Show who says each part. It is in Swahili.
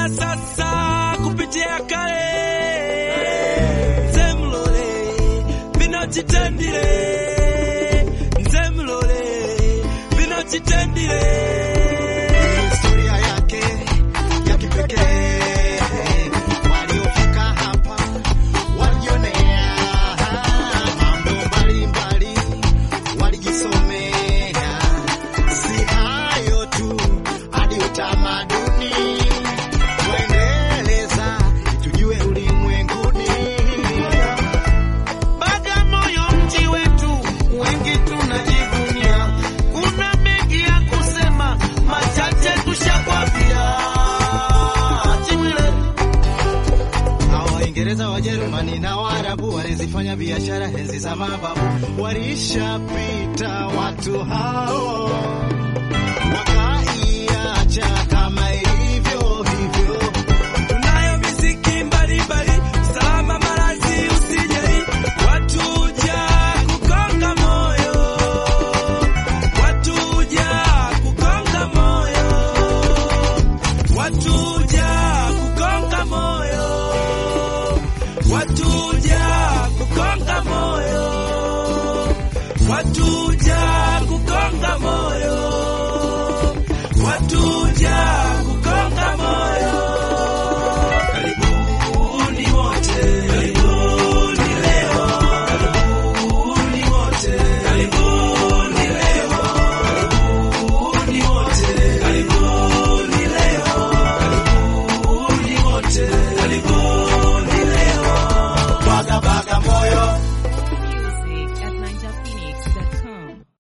Speaker 1: ya sasa kupitia kale nze mlole bino kitendire nze mlole bino kitendire
Speaker 2: historia yake ya kipekee. Waliofika hapa walijionea mambo mbalimbali, walijisomea, si hayo tu, hadi utamaduni kuendeleza, tujue ulimwenguni. Bagamoyo mji wetu, wengi tunajivunia. Kuna mengi ya kusema, machache tushakwambia. Chimwile. Hawa Waingereza, Wajerumani na Waarabu walizifanya biashara enzi za mababu, walishapita watu hao.